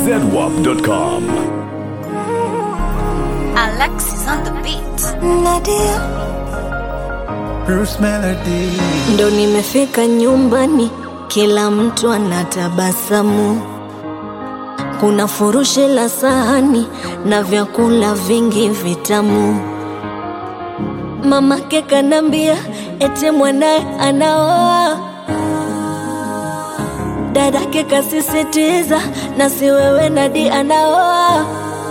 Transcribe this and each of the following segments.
zedwap.com. Alexis on the beat. Nadia Bruce Melody. ndo nimefika nyumbani, kila mtu anatabasamu. Kuna furushi la sahani na vyakula vingi vitamu. Mamake kanambia ete mwanaye anaoa, dadake kasisitiza na si wewe Nadi anaoa.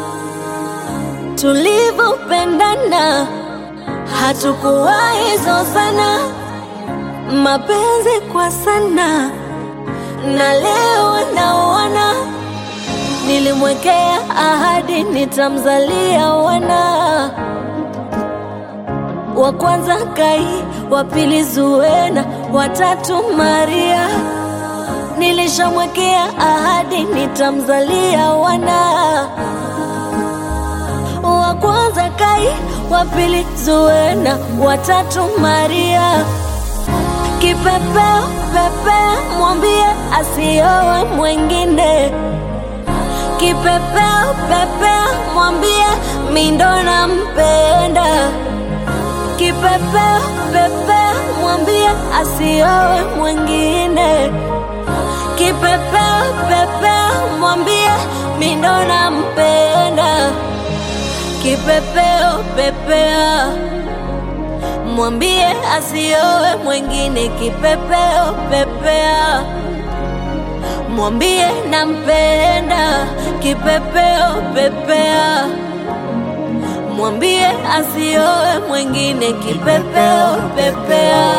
Tulivyopendana hatukuwahi zozana, mapenzi kwa sana, na leo naona nilimwekea ahadi nitamzalia wana wa kwanza Kai, wa pili Zuena, watatu Maria. Nilishamwekea ahadi nitamzalia wana wa kwanza Kai, wa pili Zuena, watatu Maria. Kipepeo pepea, mwambie asiowe mwengine. Kipepeo pepea, mwambie mindo nampenda. Kipepeo pepea, mwambie asiowe mwengine. Kipepeo pepea, mwambie mindo nampenda. Kipepeo pepea, mwambie asiowe mwengine. Kipepeo pepea, mwambie nampenda. Kipepeo pepea, mwambie asiowe mwengine. Kipepeo pepea.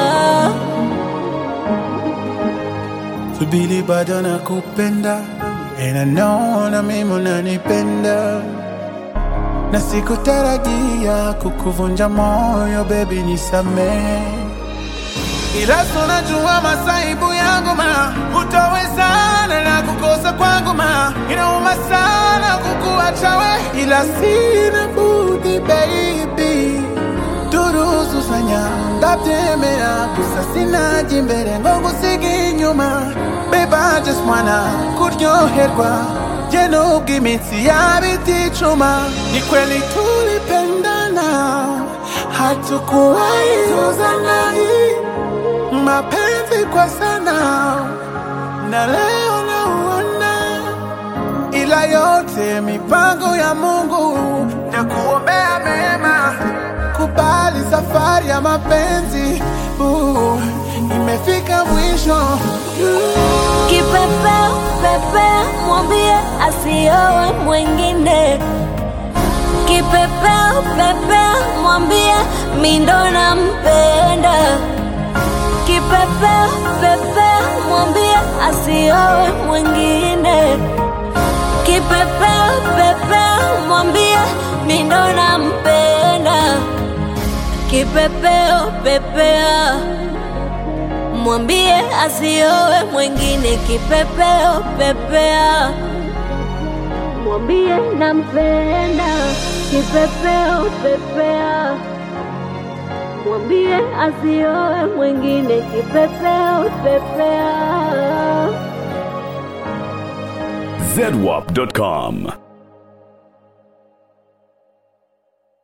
Subiri bado nakupenda and I know na mimi unanipenda na sikutarajia kukuvunja moyo baby nisamee ila tunajua masaibu yangu ma hutawezana na kukosa kwangu ma inauma sana kukuacha we ila sina budi baby turuzu sanya ndabyemera gusa sinaje imbere ngo ngusige inyuma babe I just wanna kuryoherwa je nubwo iminsi yaba iticuma ni kweli tulipendana hatukuwahi zozana mapenzi kwa sana na leo nauona ila yote mipango ya Mungu na kuombea mema. Kubali safari ya mapenzi uh, imefika mwisho Kipepeo pepea, mwambie asiowe mwengine. Kipepeo pepea, mwambie mindo nampenda. Kipepeo pepea, mwambie asiowe mwengine. Kipepeo pepea, mwambie mindo nampenda. Kipepeo pepea mwambie asiowe mwengine. Kipepeo pepea, mwambie nampenda. Kipepeo pepea, mwambie asiowe mwengine. Kipepeo pepea. zedwap.com.